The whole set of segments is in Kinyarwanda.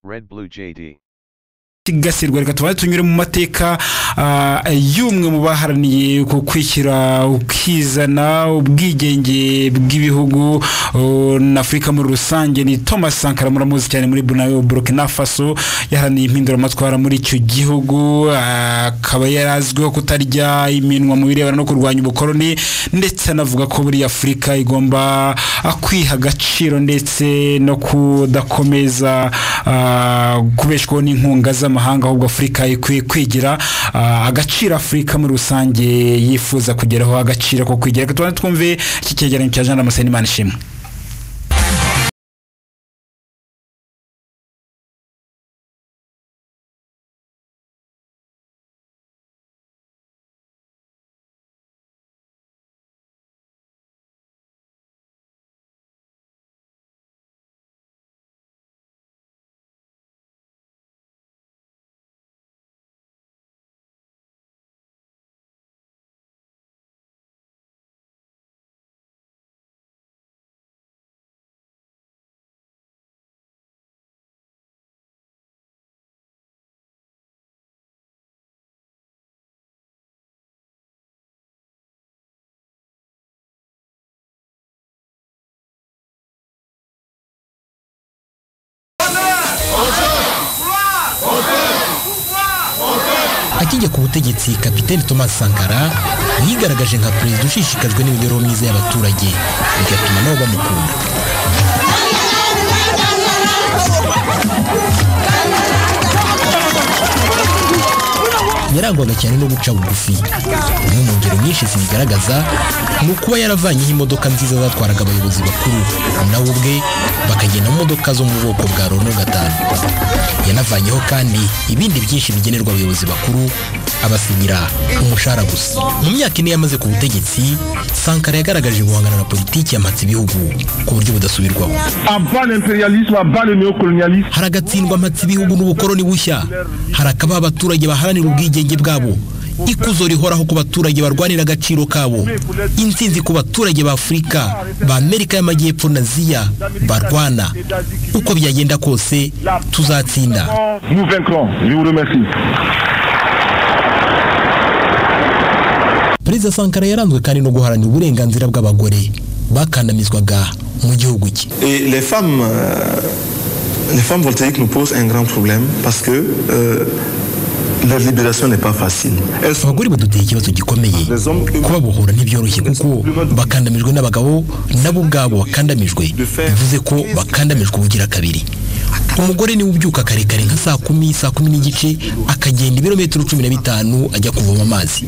Red Blue JD. kigasirwa reka tubanze tunyure mu mateka ah, y'umwe mu baharaniye ku kwishyira ukizana ubwigenge bw'ibihugu oh, na afurika muri rusange ni thomas sankara muramuzi cyane muri Buna- burkina faso yaharaniye impinduramatwara muri icyo gihugu ah, akaba yari azwiho kutarya iminwa mu birebana no kurwanya ubukoloni ndetse anavuga ko buriya afurika igomba ah, kwiha agaciro ndetse no kudakomeza ah, kubeshwaho n'inkunga z'amahanga ahubwo afurika ikwiye kwigira ah, agaciro afurika muri rusange yifuza kugeraho agaciro ko kwigira reka tubanze twumve iki cyegeranyo cya jean damascene imana ishimwe akijya ku butegetsi kapiteni thomas sankara yigaragaje nka perezida ushishikajwe n'imibereho myiza y'abaturage bigatuma nabo bamukunda yarangwaga cyane no guca bugufi imwe mu ngero nyinshi zibigaragaza ni ukuba yaravanyeho imodoka nziza zatwaraga abayobozi bakuru nawe ubwe bakagenda mu modoka zo mu bwoko bwa rono gatanu yanavanyeho kandi ibindi byinshi bigenerwa abayobozi bakuru abasigira umushahara gusa mu myaka ine yamaze ku butegetsi sankara yagaragaje guhangana na politiki yamatse ibihugu ku buryo budasubirwaho avant l'impérialisme, avant le néocolonialisme, hari agatsindwa amatsi ibihugu n'ubukoroni bushya hari akabaha abaturage baharanira ubwigenge bwabo ikuzo rihoraho ku baturage barwanira agaciro kabo intsinzi ku baturage ba afurika ba amerika y'amajyepfo na aziya barwana uko byagenda kose tuzatsinda nous vaincrons. Je vous remercie. perezida sankara yaranzwe kandi no guharanira uburenganzira bw'abagore bakandamizwaga mu gihugu cye Et les femmes, euh, les femmes voltaïques nous posent un grand problème parce que euh, leur libération n'est pas facile. Elles sont abagore baduteye ikibazo gikomeye kubabohora ntibyoroshye kuko bakandamijwe n'abagabo nabo ubwabo bakandamijwe bivuze ko bakandamijwe ubugira kabiri umugore niwe ubyuka karekare nka saa kumi saa kumi n'igice akagenda ibirometero cumi na bitanu ajya kuvoma amazi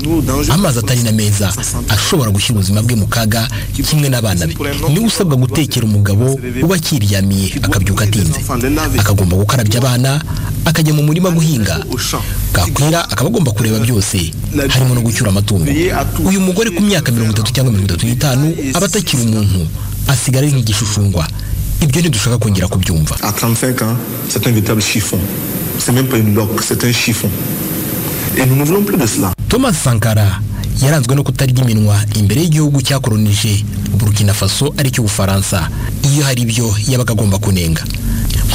amazi atari na meza ashobora gushyira ubuzima bwe mu kaga kimwe n'abana be niwe usabwa gutekera umugabo uba akiryamiye akabyuka atinze akagomba gukarabya abana akajya mu murima guhinga bwakwira akaba agomba kureba byose harimo no gucyura amatungo uyu mugore ku myaka mirongo itatu cyangwa mirongo itatu n'itanu aba atakiri umuntu asigara ari nk'igishushushungwa ibyo ntidushaka kongera kubyumva à 35 ans, c'est un véritable chiffon. C'est même pas une loque, c'est un chiffon. Et nous ne voulons plus de cela. thomas sankara yaranzwe no kutarya iminwa imbere y'igihugu cyakoronije burkina faso ari cyo ubufaransa iyo hari ibyo yabaga agomba kunenga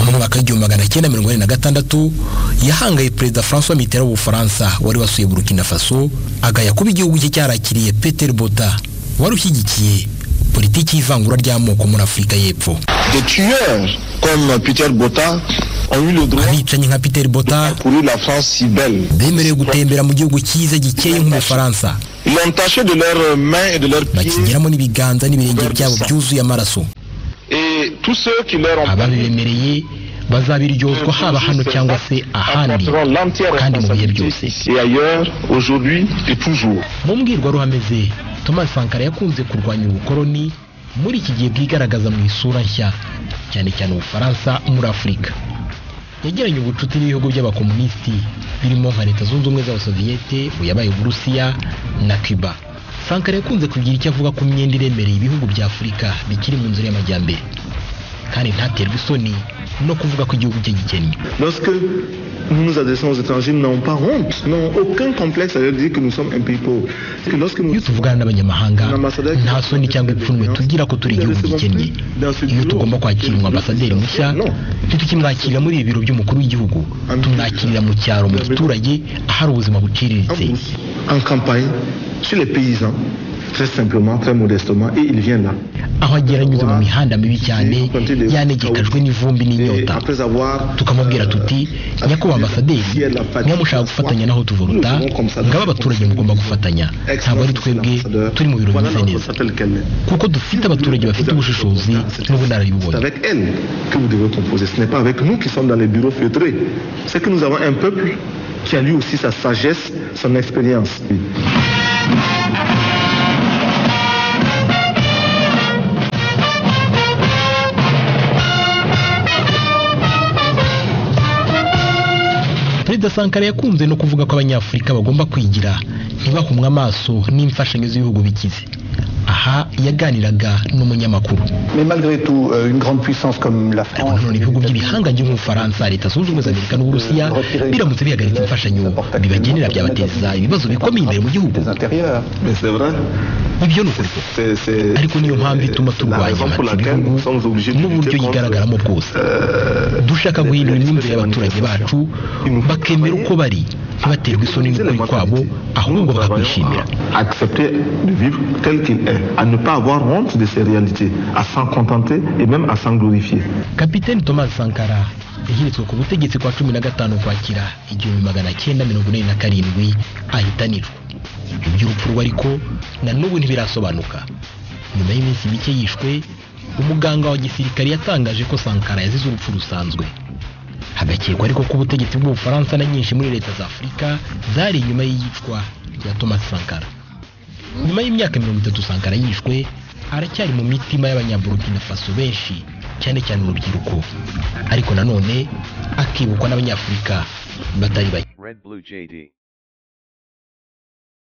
mu mwaka w'igihumbi magana cyenda mirongo ine na gatandatu yahangaye perezida francois mitterand w'ubufaransa wari wasuye burkina faso agaya kuba igihugu cye cyarakiriye peter bota wari ushyigikiye politiki y'ivangura ry'amoko muri afurika y'epfo Des tueurs comme Peter Botta ont eu le droit abicanyi nka peter bota de courir la France si belle. bemerewe gutembera mu gihugu cyiza gikeye nk'umufaransa Ils l'ont taché de leurs mains et de leurs pieds bakigeramo n'ibiganza n'ibirenge byabo byuzuye amaraso et tous ceux qui leur ont ababibemereye bazabiryozwa haba hano cyangwa se ahandi Apporteront l'entière kandi mu bihe responsabilité byose ici et ailleurs, aujourd'hui et toujours. mu mbwirwaruhame ze thomas sankara yakunze kurwanya ubukoloni muri iki gihe bwigaragaza mu isura nshya cyane cyane ubufaransa muri afurika yagiranye ubucuti n'ibihugu by'abakomunisiti birimo nka leta zunze ubumwe z'abasoviyete uyabaye uburusiya na cuba sankara yakunze kugira icyo avuga ku myenda iremereye ibihugu bya afurika bikiri mu nzira y'amajyambere kandi ntaterwe isoni no kuvuga ko igihugu cye gikennye Lorsque nous nous adressons aux étrangers, nous n'avons pas honte, n'avons aucun complexe à leur dire que nous sommes un pays pauvre. Parce que lorsque nous... iyo tuvugana n'abanyamahanga nta soni cyangwa ipfunwe tugira ko turi igihugu gikennye iyo tugomba kwakira umwabasaderi mushya ntitukimwakirira muri ibi biro by'umukuru w'igihugu tumwakirira mu cyaro mu giturage ahari ubuzima buciriritse En campagne, chez les paysans, très simplement, très modestement, et ils viennent là. aho agera anyuze mu mihanda mibi cyane yanegekajwe n'ivumbi n'inyota tukamubwira tuti nyakubahwa ambasaderi niba mushaka gufatanya naho tuvuruta ngaba abaturage mugomba gufatanya ntabwo ari twebwe turi mu biro bimeze neza kuko dufite abaturage bafite ubushishozi n'ubunararibonye C'est avec elle que vous devez composer. Ce n'est pas avec nous qui sommes dans les bureaux feutrés. C'est que nous avons un peuple qui a lui aussi sa sagesse, son expérience. perezida sankara yakunze no kuvuga ko abanyafurika bagomba kwigira ntibahumwe amaso n'imfashanyo z'ibihugu bikize aha yaganiraga n'umunyamakuru Mais malgré tout, euh, une grande puissance comme la ariko France, nanone ibihugu by'ibihangange nk'ubufaransa leta zunze ubumwe za amerika n'uburusiya biramutse bihagarika imfashanyo bibagenera byabateza ibibazo bikomeye imbere mu gihugu les intérieurs, Mais c'est vrai, ibyo ni ukuri koko c'est c'est- ariko niyo mpamvu ituma turwanya ibihugu n'uburyo yigaragaramo bwose dushaka guhindura imyumvire y'abaturage bacu bakemera uko bari ntibaterwe isoni n'ukuri kwabo ahubwo bakakwishimira accepter de vivre tel qu'il est, à ne pas avoir honte de ses réalités, à s'en contenter et même à s'en glorifier. kapiteni thomas sankara yashyizwe ku butegetsi kwa cumi na gatanu ukwakira igihumbi magana cyenda mirongo inani na karindwi ahitanirwa iby'urupfu rwe ariko na n'ubu ntibirasobanuka nyuma y'iminsi mike yishwe umuganga wa gisirikare yatangaje ko sankara yazize urupfu rusanzwe hagakekwa ariko ko ubutegetsi bw'ubufaransa na nyinshi muri leta za afurika zari inyuma y'iyicwa rya thomas sankara nyuma y'imyaka mirongo itatu sankara yishwe aracyari mu mitima y'abanyaburukina faso benshi cyane cyane urubyiruko ariko nanone akibukwa n'abanyafurika batari bake Red Blue JD.